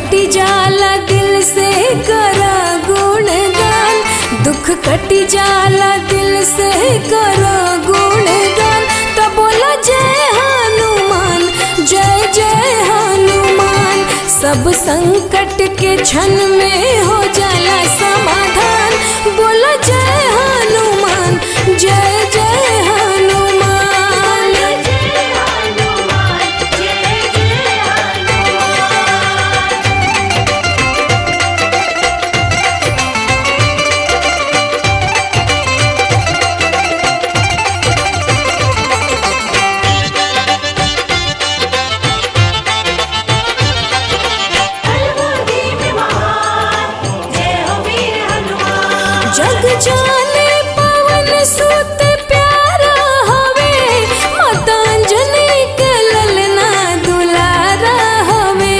कटी जाला दिल से करा गुणगान दुख कटी जाला दिल से करा गुणगान तो बोला जय हनुमान जय जय हनुमान सब संकट के क्षण में हो जाला समाधान बोला जय हनुमान जय जय हनुमान जग जाने पवन सुत प्यारा हवे मतांजलि के ललना दुलारा हवे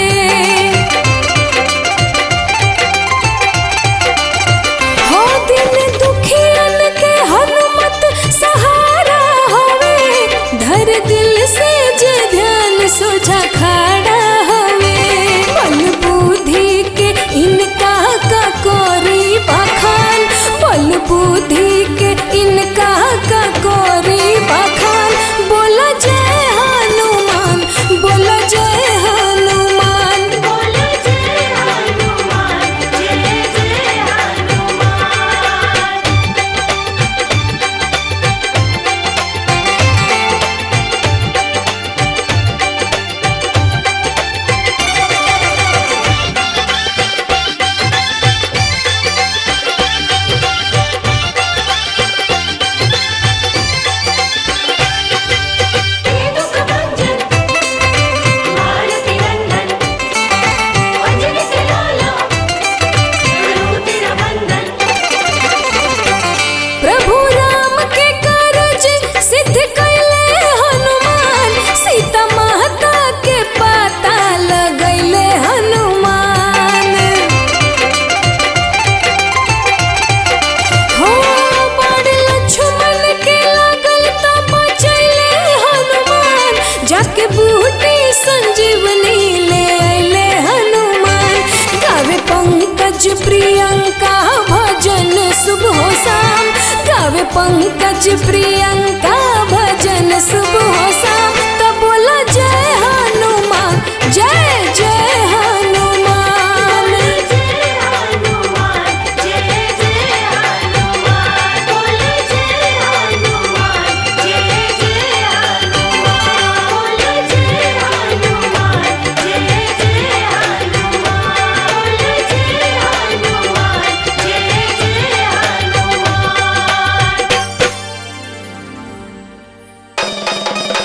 हो दिन दुखियन के हनुमत सहारा हवे धर दिल से जे ध्यान सोझा खड़ा हवे बल बुद्धि के इनका का कोरी बखान बल बुद्धि के इनका का कोरी बखान बोला जय हनुमान बोला जय हनुमान बोला जय हनुमान जय जय हनुमान प्रभु राम के कारज सिद्ध कैले हनुमान सीता माता के पता लगैले हनुमान हो बड़ लक्ष्मण के लागल त बचैले हनुमान जाके बूटी संजीवनी ले अइले हनुमान गावे पंकज प्रियंका भजन सुबह शाम गावे पंकज प्रियंका भजन सुबह शाम तो बोला जय हनुमान जय जय हनुमान जय हनुमान जय जय हनुमान बोला जय हनुमान जय जय हनुमान बोला जय हनुमान जय जय हनुमान बोला जय हनुमान जय जय हनुमान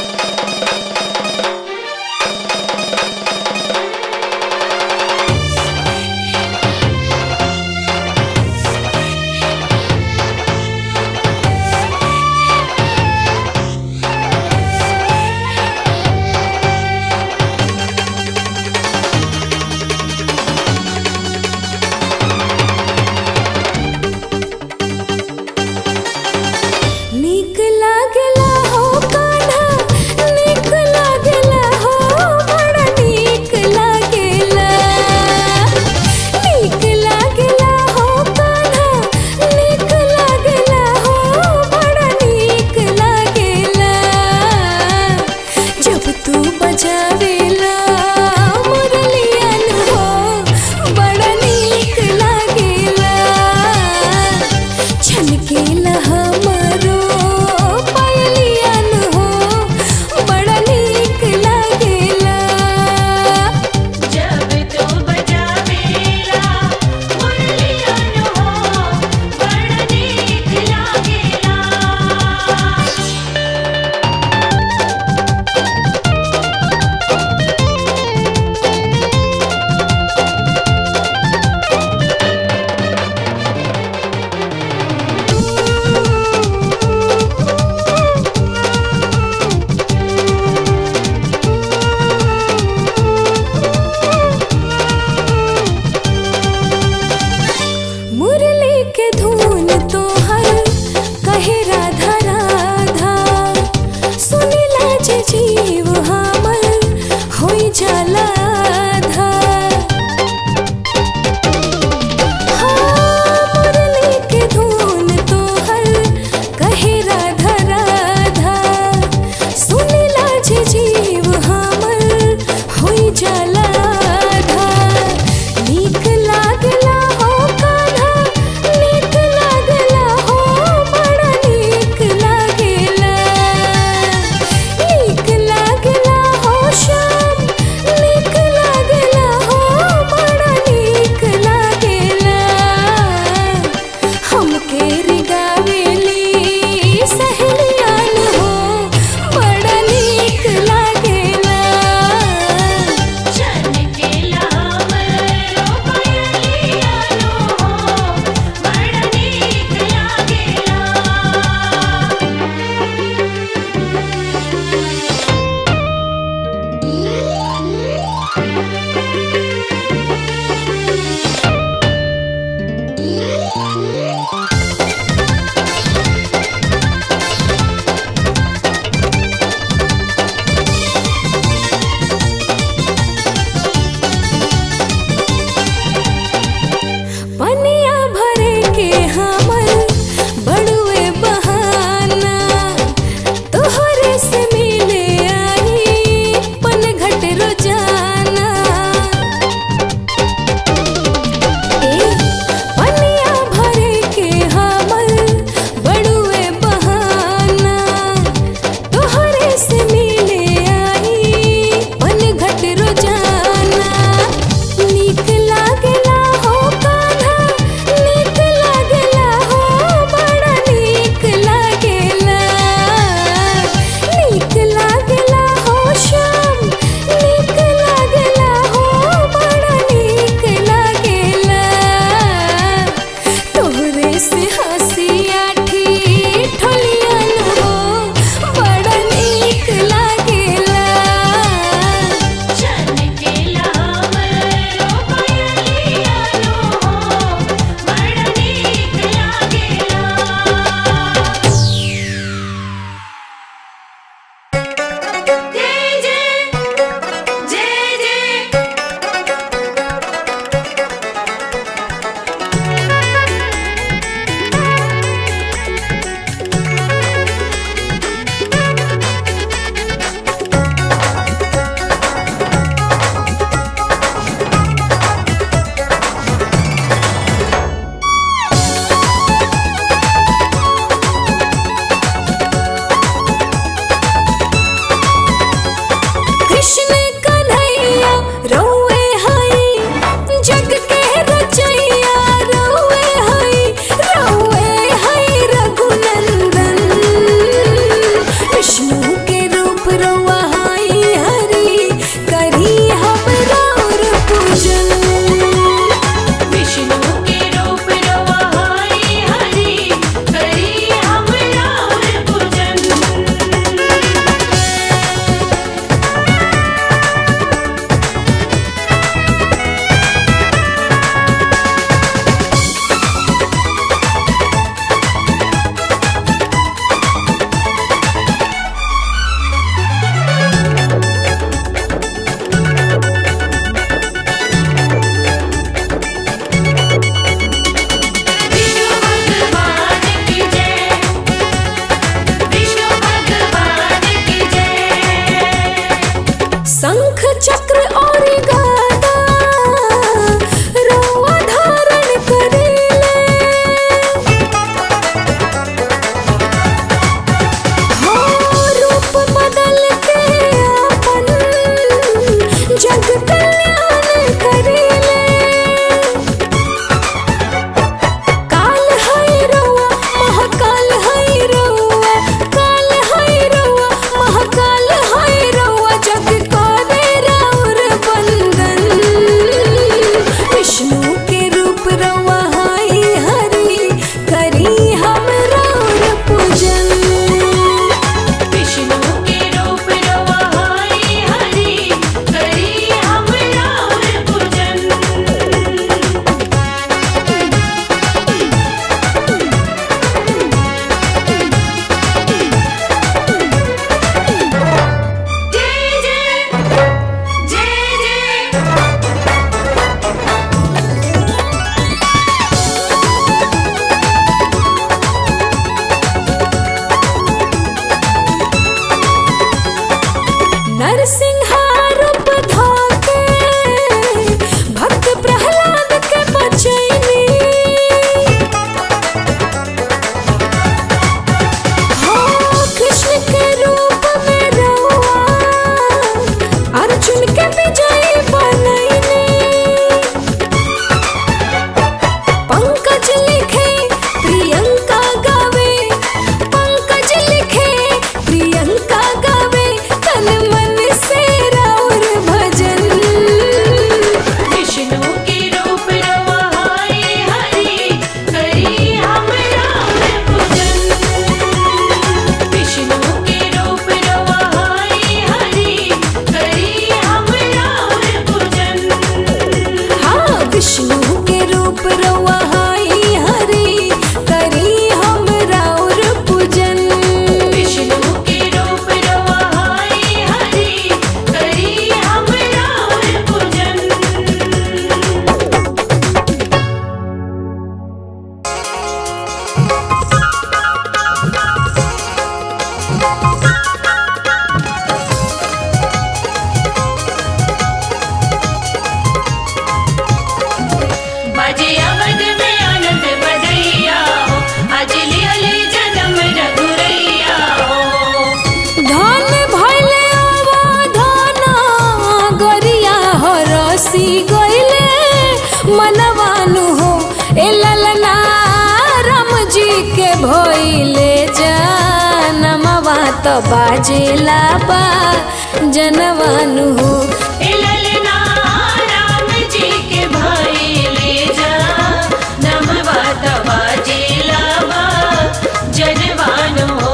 बसी गईले मनवानु हो ए ललना राम जी के भइले जनमवा त बाजेला बा जनवानु हो ए ललना राम जी के भाई ले जा नमवा तवा जेलावा जनवान हो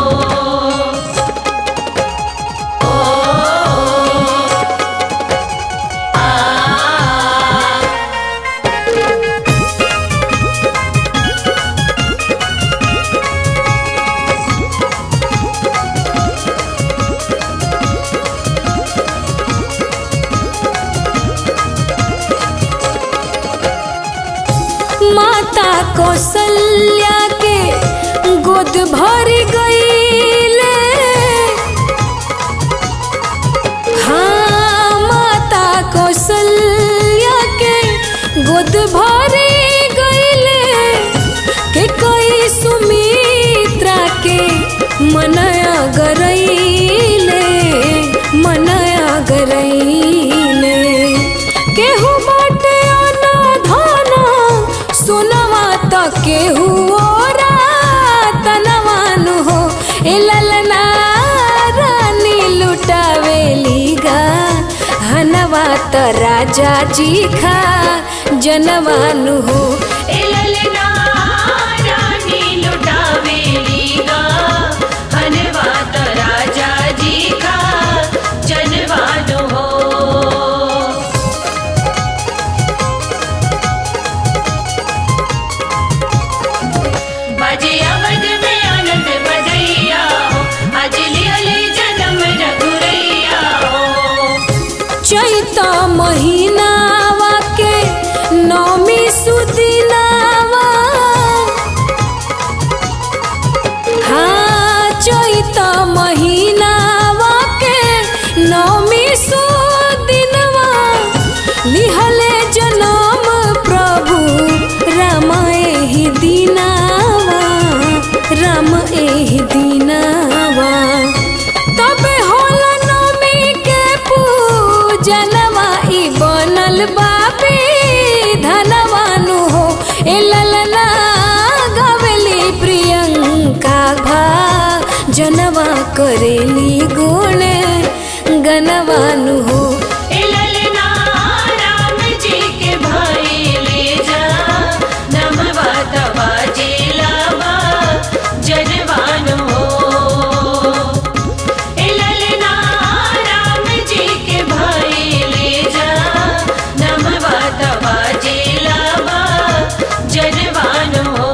ओ आ माता कौशल्या के गोद भर गईले हाँ माता कौशल्या के गोद भर गईले के कोई सुमित्रा के मनया गरईले मनया गरईले केहू बाटे अनाधाना सुनवा त केहू ओरा तनवानु हो ए ललना रानी लुटावेली गा हनवा त राजा जी खा जनवानु हो ए ललना रानी लुटावेली गा हनवा त राजा जी का जनवान हो बजे अवध में आनंद बधैया हो आज लियले जन्म रघुरैया हो चैत महीनावा के नौमी सुदिनावा हाँ चैत महीनावा के नौमी सुदिनवा लिहले जनम प्रभु राम एहि दिनावा राम एहि दिनावा तबे होला नमी के पूजनवा ई बनल बाबी धनवानु हो ए ललना गवेली प्रियंका भा जनवा करेली गुण गनवानु हो ए ललना राम जी के भाई ले जा नमवा तवा जेलावा जनवान हो ए ललना राम जी के भाई ले जा नमवा तवा जेलावा जनवान हो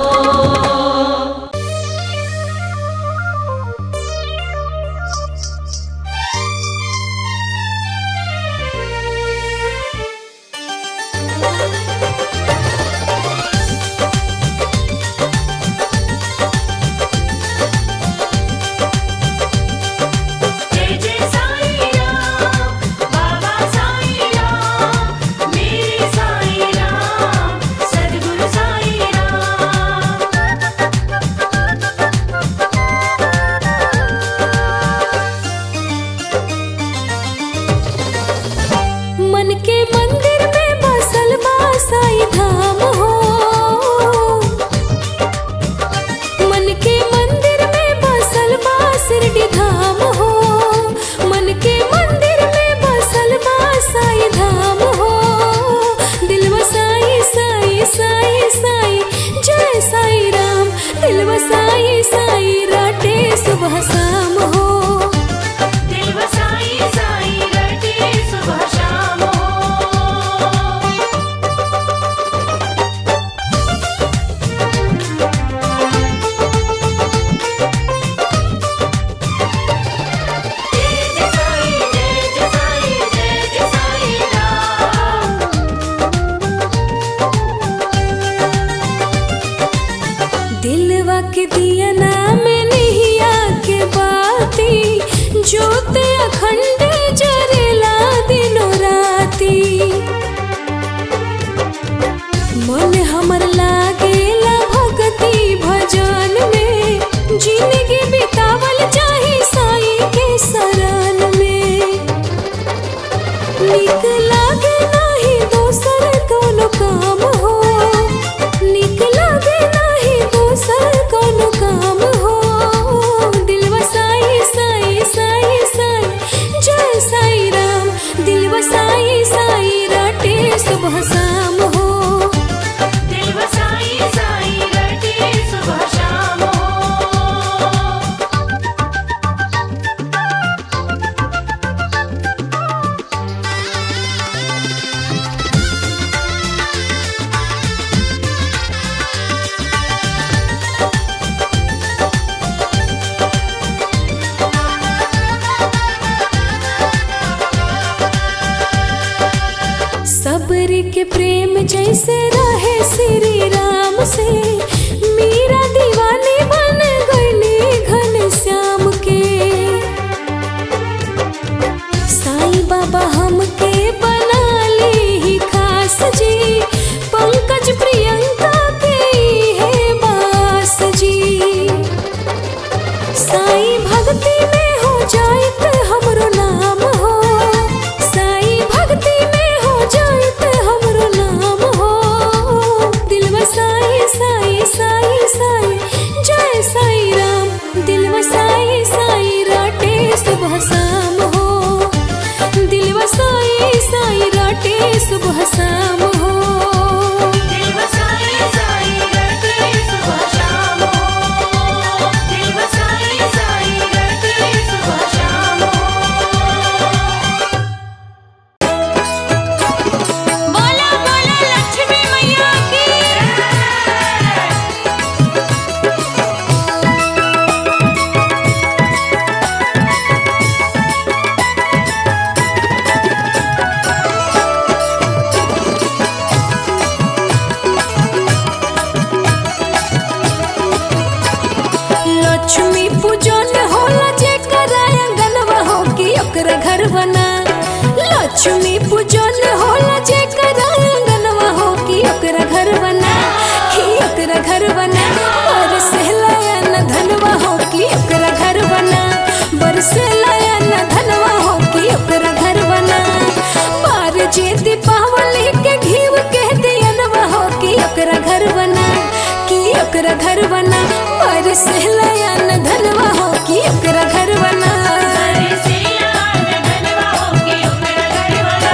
सबरी के प्रेम जैसे रहे श्री राम से मीरा दीवानी बन गईली घन श्याम के साईं बाबा हमके बना ली ही खास जी पंकज प्रियंका के है बास जी साईं भक्ति में हो जाइत हमरो नाम हो साईं भक्ति में हो जाइत हमरो नाम हो दिलवा साईं साईं साईं साईं जय साईं राम दिलवा साईं साईं राटे सुबह शाम हो दिलवा साईं साईं राटे सुबह शाम हो दिल बसाई साई रटे सुबह शाम हो दिल बसाई साई रटे सुबह शाम हो बोला बोला लक्ष्मी मैया की लक्ष्मी पूजन होला जेकर आंगनवा हो कि ओकरा घर बना लक्ष्मी पूजन होला जेकर आंगनवा हो कि ओकरा घर बना कि ओकरा घर बना बरसेला न धनवा हो कि ओकरा घर बना बरसेला न धनवा हो कि ओकरा घर बना पार जे दीपावली के घीव के दियनवा हो कि ओकरा घर बना कि ओकरा घर बना बरसेला न धनवा हो कि ओकरा घर बना बरसेला न धनवा हो के ओकरा घर बना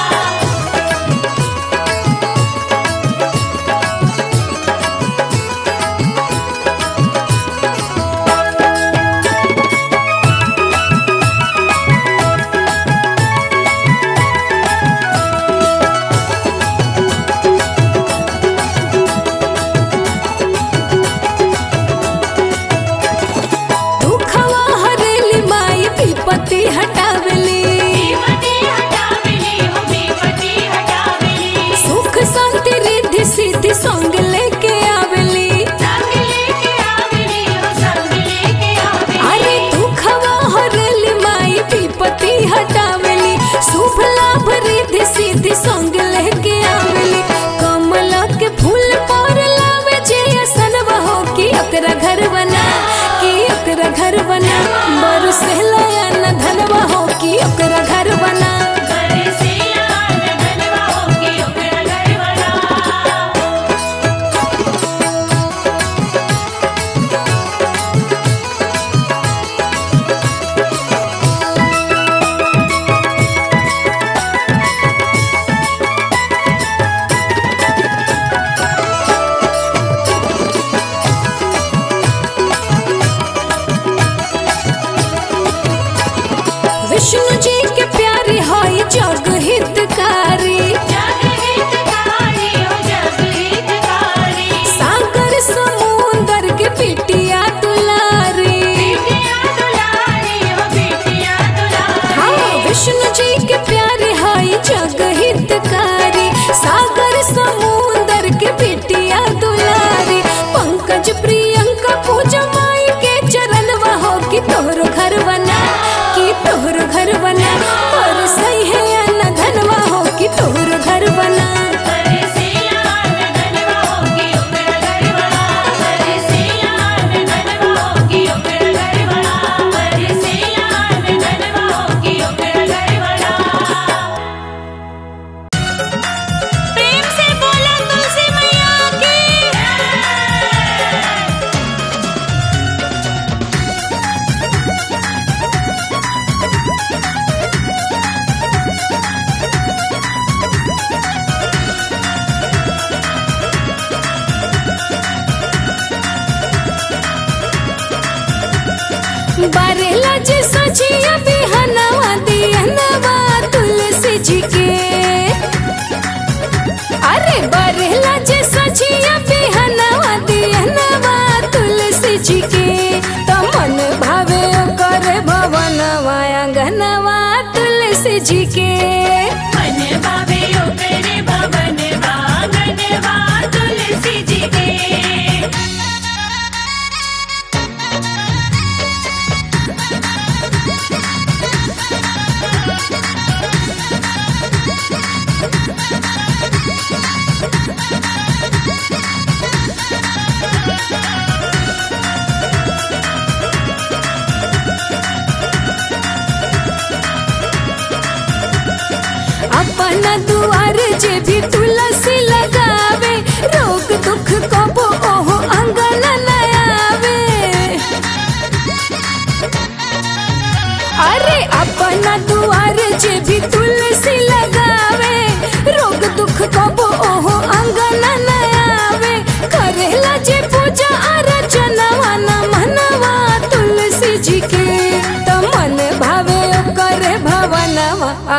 दुखवा हरेली माई विपत्ति हटावेली विपत्ति हटावेली हो विपत्ति हटावेली सुख शांति रिद्धि सिद्धि संग लेके आवेली संग लेके आवेली हो संग लेके आवेली अरे दुखवा हरेली माई विपत्ति हटावेली शुभ लाभ रिद्धि सिद्धि संग लेके आवेली कमला के फूल पर लावे जे असनवा हो कि ओकरा घर बना कि ओकरा घर बना बरसेला न धनवा हो कि ओकरा घर बना बरसेला न धनवा हो के ओकरा घर बना विष्णु जी के प्यारे हाय जग हितकारी जग हितकारी हो जग हितकारी सागर समुंदर के पिटिया दुलारी बिटिया दुलारी हो बिटिया दुलारी हाँ विष्णु जी के प्यारे हाय जग हितकारी सागर समुंदर के पिटिया दुलारी पंकज प्रियंका पूजा माई के चरण हो कि तोहरो घर बना कि तोहरो घर बना और सही है न धनवा हो कि तोहरो घर बना बरसेला न धनवा हो के ओकरा घर बना बरसेला न धनवा हो के ओकरा घर बना बरसेला न धनवा हो के ओकरा घर बना प्रेम से बोला तुलसी मैया की बारेला जे सजिया बिहनवा दियनवा तुलसी जी के अरे बारेला जे सजिया बिहनवा दियनवा तुलसी जी के तमन भावे कर भवनवा अंगनवा तुलसी जी के मन भावे ओकर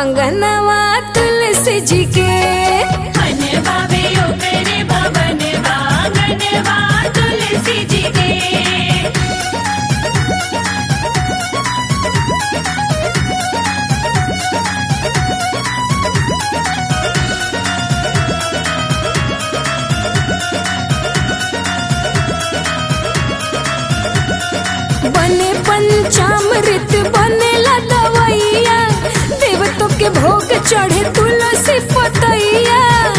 अंगनवा तुलसी जी के हनवा वे ओकरे भवनवा गनवा तुलसी जी के बने पंचामृत बनेला दवैया देवतों के भोग चढ़े तुलसी पतैया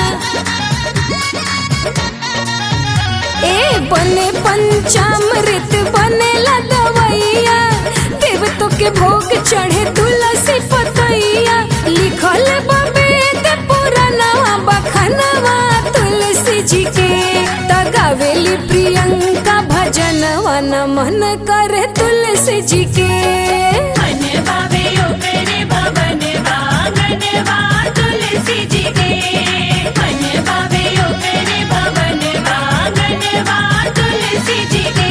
ए बने पंचामृत बनेला दवैया देवतों के भोग चढ़े तुलसी पतैया लिखल बवेद पुरानवा बखनवा तुलसी जी के तगावेली प्रियंका भजनवा नमन करे तुलसी जी के हनवा वे ओकरे भवनवा गनवा तुलसी जी के हनवा वे ओकरे भवनवा गनवा तुलसी जी के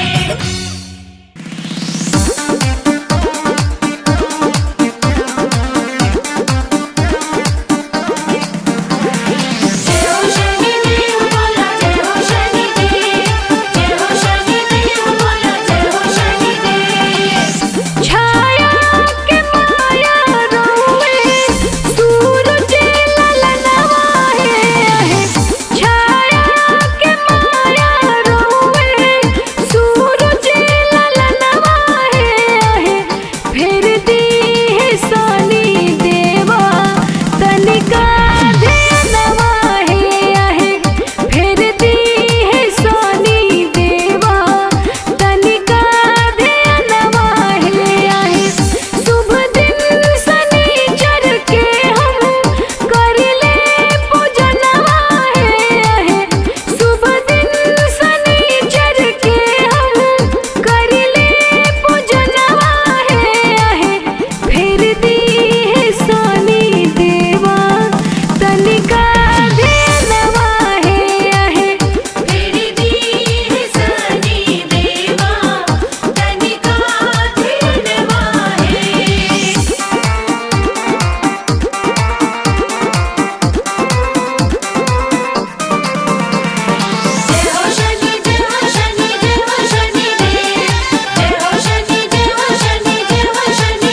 जय हो शनि देव बोला जय हो शनि देव जय हो शनि देव बोला जय हो शनि देव छाया के माया रोवे सूरज ललनवा है छाया के माया रोवे सूरज ललनवा है फिर दी है सोनी देवा तनिका ध्यानवा है फिर दी है सोनी देवा तनिका ध्यानवा है शुभ दिन शनिचर के हम करिले पूजनवा है शुभ दिन शनिचर के हम करिले पूजनवा है फिर दी है सोनी देवा तनिका ध्यानवा है फिर दी है सनी देवा तनिका ध्यानवा है जय हो शनि जय हो शनि जय हो शनि देव जय हो शनि जय हो शनि जय हो शनि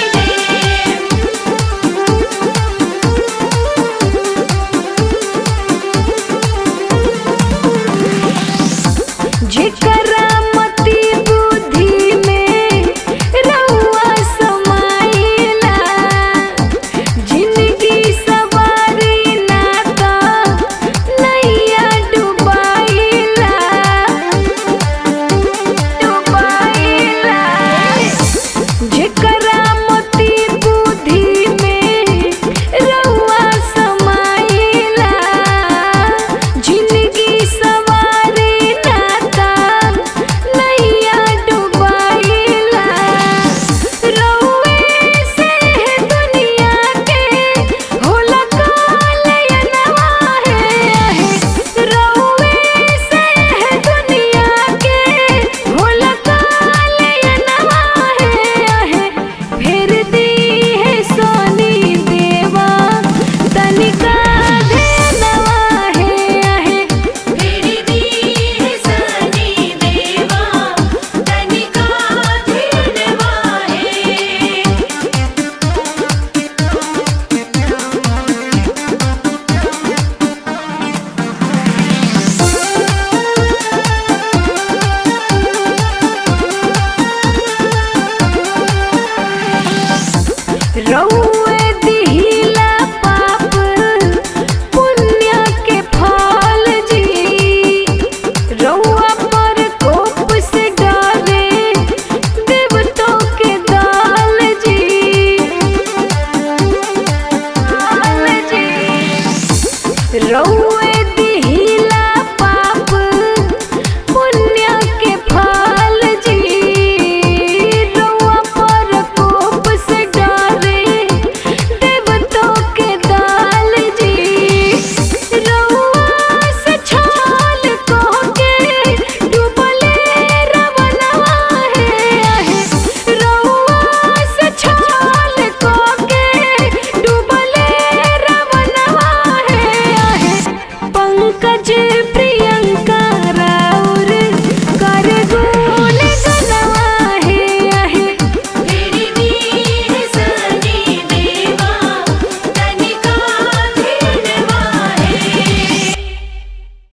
देव जेकरा मति बुद्धि में रउआ समाइला जिंदगी सवारी नाता नैया डुबाइला डुबाइला जेकरा मति बुद्धि में रउआ समाइला जिंदगी सवारी नाता नैया डुबाइला रउए से दुनिया के होला कालयनवा है रउए से दुनिया के होला कालयनवा है फिर दी है सोनी देवा तनिका ध्यानवा है फिर दी है सनी देवा तनिका ध्यानवा है रउए दिहिला पाप पुण्य के फल जी रउआ पर कोप से डाले देवतों के दाल जी दाल जी रउए